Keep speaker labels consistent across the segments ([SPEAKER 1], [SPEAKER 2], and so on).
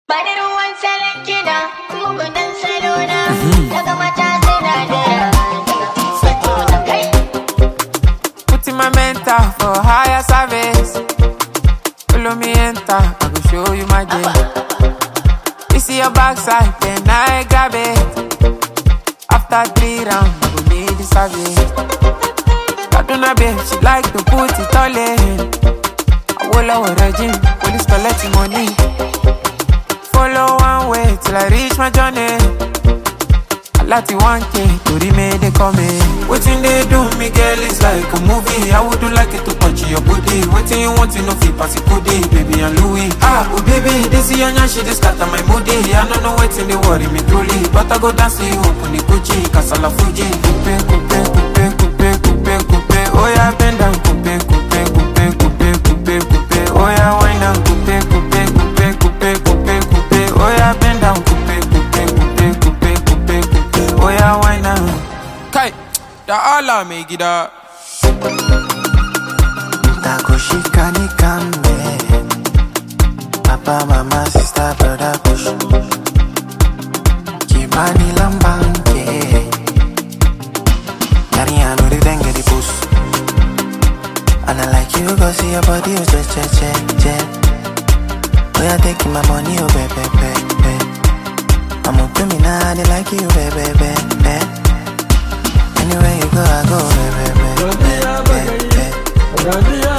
[SPEAKER 1] Bani ruwan salon kiɗa, mugunan salona, daga mata suna da Kai!
[SPEAKER 2] Putting my mental for higher service. Follow me enter, I will show you my game. You see your backside, then I grab it. After three rounds, I will need the service. Kaduna babe, she like to put it all in. I will our regime, police collecting money. Follow one way till I reach my journey. I like the 1K, to remain they coming. Waiting they do me, girl, it's like a movie. I would do like it to punch your booty. Waiting you want to know if you pass it goodie, baby and Louis. Ah, oh baby, this is your she just scatter my moody. I don't know waiting they worry me truly. But I go dance you open the Gucci, Casala Fuji. Coupe, coupe, coupe, coupe, coupe, coupe. Oh yeah, bend down, coupe, coupe, coupe, coupe, coupe, coupe. Oh yeah, wine down, coupe, coupe, coupe, coupe, coupe, coupe. Oh yeah, bend down, coupe, coupe, coupe, coupe, coupe, coupe. Oh yeah, wine down. Kai, da Allah mai gida.
[SPEAKER 3] Takushika nikambe Papa, mama, sister, brother, push Kibani lambanke Yari anu di denge di push And I like you cause see your body is just che che che Oh yeah, taking my money, oh baby, baby I'm up to me now, they like you, baby, baby Anywhere you go, I go, baby, baby, baby, baby.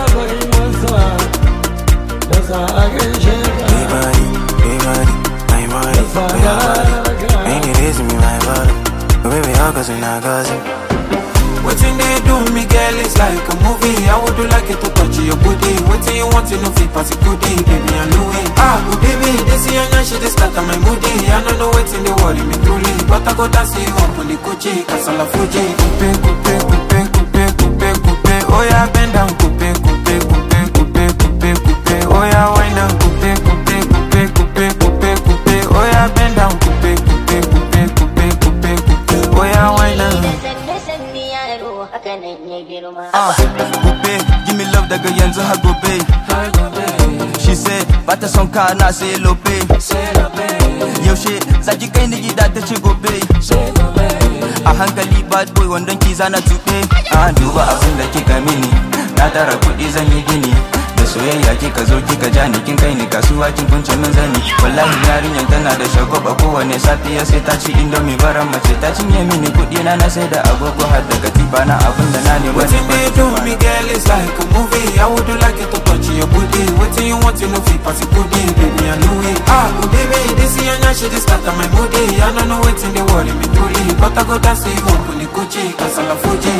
[SPEAKER 3] Big body, big body, my body, we are body. Ain't it easy, me, my body. But baby, all cause we not gossip.
[SPEAKER 2] Waiting they do me, girl, it's like a movie. I would do like it to touch your booty. Waiting you want to know if you pass it goodie, baby and Louis. Ah, oh baby, this is your night, she just scatter my moody. I don't know waiting they worry me truly, but I go dance you up on the Gucci, Casala Fuji. Coupe, coupe, coupe, coupe, coupe, coupe. Oh yeah, bend down, coupe, coupe, coupe, coupe, coupe, coupe. Oh yeah, wine down, coupe, coupe, coupe, coupe, coupe, coupe. Oh yeah, bend down, coupe, coupe, coupe, coupe, coupe, coupe. Oh yeah, wine down.
[SPEAKER 1] Da sanne-sanne yaro, haka nan ya girma.
[SPEAKER 4] Ah, gobe, give me love daga yanzu har gobe. She said, bata son ka na sai lobe. Yaushe, zaki kai ni gida ta ce gobe. A hankali bad boy wandon ki zana tuɓe. Ah, duba abin da kika mini, na tara kuɗi zan yi gini. Da soyayya kika zo kika ja ni kin kai ni kasuwa kin kunce min zani. Wallahi yarinyar tana da shagwaba kowane safiya sai ta ci indomie baran mace ta cinye mini kuɗi na na sai da agogo har da katifa na abin da na nema.
[SPEAKER 2] Waiting they do me, girl, it's like a movie. I would do like it to touch your booty. Waiting you want to know if you pass it goodie, baby and Louis. Ah, oh baby, this is your night, she just scatter my moody. I don't know waiting they worry me truly, but I go dance you up on the Gucci, Casala Fuji.